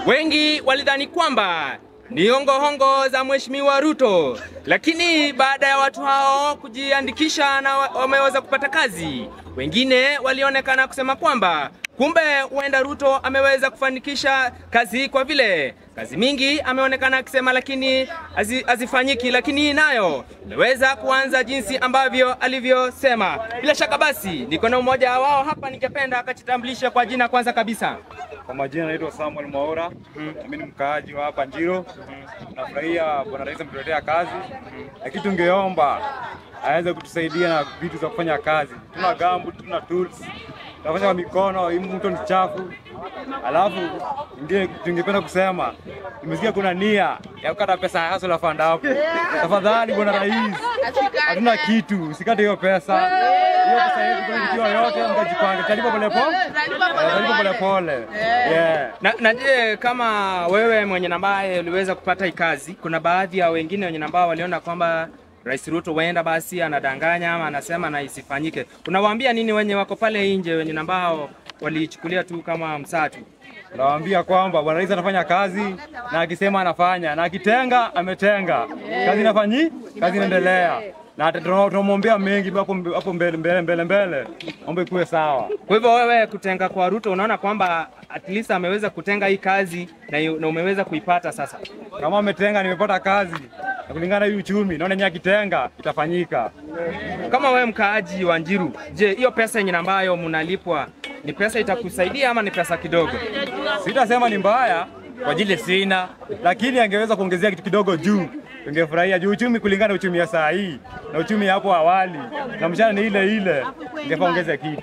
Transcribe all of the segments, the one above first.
Wengi walidhani kwamba ni hongohongo za Mheshimiwa Ruto, lakini baada ya watu hao kujiandikisha na wa- wameweza kupata kazi, wengine walionekana kusema kwamba kumbe huenda Ruto ameweza kufanikisha kazi hii kwa vile kazi mingi ameonekana akisema, lakini hazi- hazifanyiki, lakini hii nayo imeweza kuanza jinsi ambavyo alivyosema. Bila shaka basi, niko na mmoja wao hapa, ningependa akajitambulisha kwa jina kwanza kabisa. Kwa majina naitwa Samuel Mwaura, mimi ni mkaaji wa hapa Njiro. Nafurahia bwana rais ametuletea kazi, lakini tungeomba aweze kutusaidia na vitu za kufanya kazi. Tuna gambu, tuna tools, tunafanya kwa mikono, hii mto ni chafu. Alafu ingine tungependa kusema, nimesikia kuna nia ya kukata pesa ya hustle fund hapo. Tafadhali bwana rais, hatuna kitu, usikate hiyo pesa. Hiyo pesa yetu kwa kitu yote mkajipange, talipa pole pole, talipa pole pole. Yeah. Na, na je, kama wewe mwenye nambaye uliweza kupata hii kazi, kuna baadhi ya wengine wenye nambao waliona kwamba Rais Ruto huenda basi anadanganya ama anasema na isifanyike. Unawaambia nini wenye wako pale nje wenye nambao walichukulia tu kama msaa tu? Nawaambia kwamba bwana rais anafanya kazi na akisema anafanya na akitenga ametenga. Kazi inafanyi, kazi inaendelea. Na tuna- tunamwombea mengi hapo hapo mbele mbele mbele mbele. Ombe kuwe sawa. Kwa hivyo wewe kutenga kwa Ruto unaona kwamba at least ameweza kutenga hii kazi na, yu- na umeweza kuipata sasa. Kama ametenga nimepata kazi. Na kulingana na hii uchumi, naona nyaki akitenga itafanyika. Kama wewe mkaaji wa Njiru, je, hiyo pesa yenye ambayo mnalipwa ni pesa itakusaidia ama ni pesa kidogo? Sitasema ni mbaya kwa ajili sina, lakini angeweza kuongezea kitu kidogo juu. Tungefurahia juu uchumi kulingana na uchumi ya saa hii na uchumi ya hapo awali na mshahara ni ile ile, ingefaa ongeze kitu.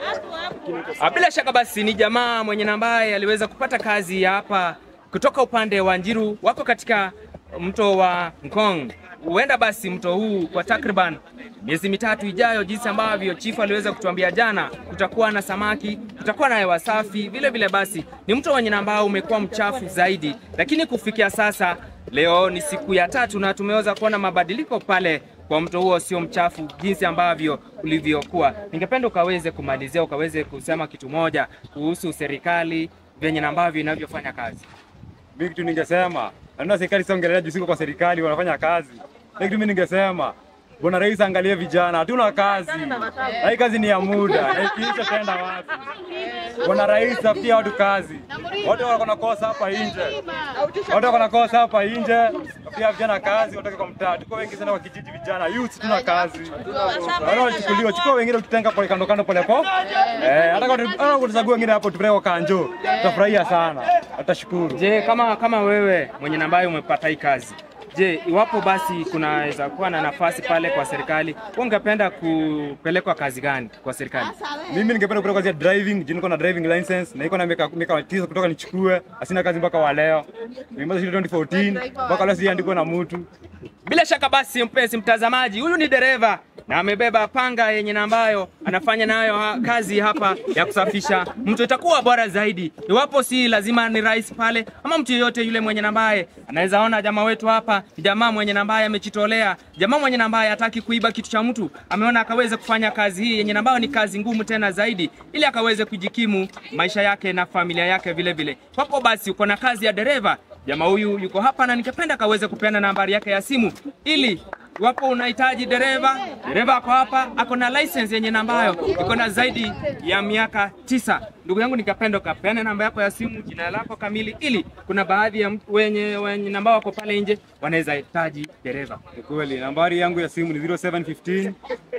Ah, Bila shaka basi ni jamaa mwenye na ambaye aliweza kupata kazi ya hapa kutoka upande wa Njiru, wako katika mto wa Ngong. Huenda basi mto huu kwa takriban miezi mitatu ijayo, jinsi ambavyo chifu aliweza kutuambia jana, kutakuwa na samaki, kutakuwa na hewa safi. Vile vile basi ni mto wenye na ambao umekuwa mchafu zaidi, lakini kufikia sasa, leo ni siku ya tatu na tumeweza kuona mabadiliko pale kwa mto huo sio mchafu jinsi ambavyo ulivyokuwa. Ningependa ukaweze kumalizia, ukaweze kusema kitu moja kuhusu serikali venye na ambavyo inavyofanya kazi. Mimi kitu ningesema, naona serikali siongelea juu siko kwa serikali wanafanya kazi. Lakini kitu mimi ningesema, Bwana Rais angalie vijana, hatuna kazi. Na hii kazi ni ya muda, na ikiisha tenda wapi? Bwana Rais tafutia watu kazi. Watu wako na kosa hapa nje. Watu wako na kosa hapa nje. Tafutia vijana kazi, watoke kwa mtaa. Tuko wengi sana kwa kijiji vijana, youth tuna kazi. Wale walichukuliwa, chukua wengine ukitenga pole kando kando pole pole. Eh, hata kama hata kutuchagua wengine hapo tupeleke kwa kanjo. Tutafurahia sana. Tutashukuru. Je, kama kama wewe mwenye na ambaye umepata hii kazi, je, iwapo basi kunaweza kuwa na nafasi pale kwa serikali, wewe ungependa kupelekwa kazi gani kwa serikali? Mimi ningependa kupata kazi ya driving, juu niko na driving license na niko na miaka miaka tisa kutoka nichukue, asina kazi mpaka wa leo. Nimeanza shule 2014 mpaka leo sijaandikwa na mtu. Bila shaka basi, mpenzi mtazamaji, huyu ni dereva na amebeba panga yenye na ambayo anafanya nayo ha kazi hapa ya kusafisha mto. Itakuwa bora zaidi iwapo si lazima ni rais pale ama mtu yeyote yule mwenye na ambaye anaweza ona jamaa wetu hapa ni jamaa mwenye na ambaye amejitolea, jamaa mwenye na ambaye hataki kuiba kitu cha mtu, ameona akaweze kufanya kazi hii yenye na ambayo ni kazi ngumu tena zaidi, ili akaweze kujikimu maisha yake na familia yake vile vile. Kwako basi uko na kazi ya dereva Jamaa huyu yuko hapa na ningependa akaweze kupeana nambari yake ya simu ili iwapo unahitaji dereva, dereva ako hapa, ako na license yenye nambayo iko na zaidi ya miaka tisa. Ndugu yangu, ningependa ukapeane namba yako ya simu, jina lako kamili, ili kuna baadhi ya mtu wenye, wenye namba wako pale nje wanaweza hitaji dereva. Ni kweli, nambari yangu ya simu ni 0715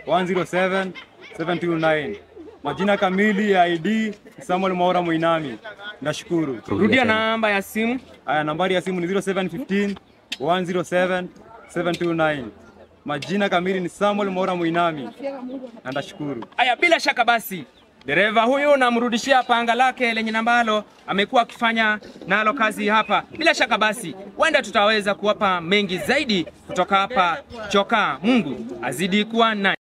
107 729. Majina kamili ya ID ni Samuel Mwaura Muinami. Nashukuru. Rudia namba ya simu. Aya, nambari ya simu ni 0715 107 729. Majina kamili ni Samuel Mwaura Muinami. Na ndashukuru. Aya, bila shaka basi dereva huyu namrudishia panga lake lenye nambalo amekuwa akifanya nalo kazi hapa. Bila shaka basi, huenda tutaweza kuwapa mengi zaidi kutoka hapa Chokaa. Mungu azidi kuwa na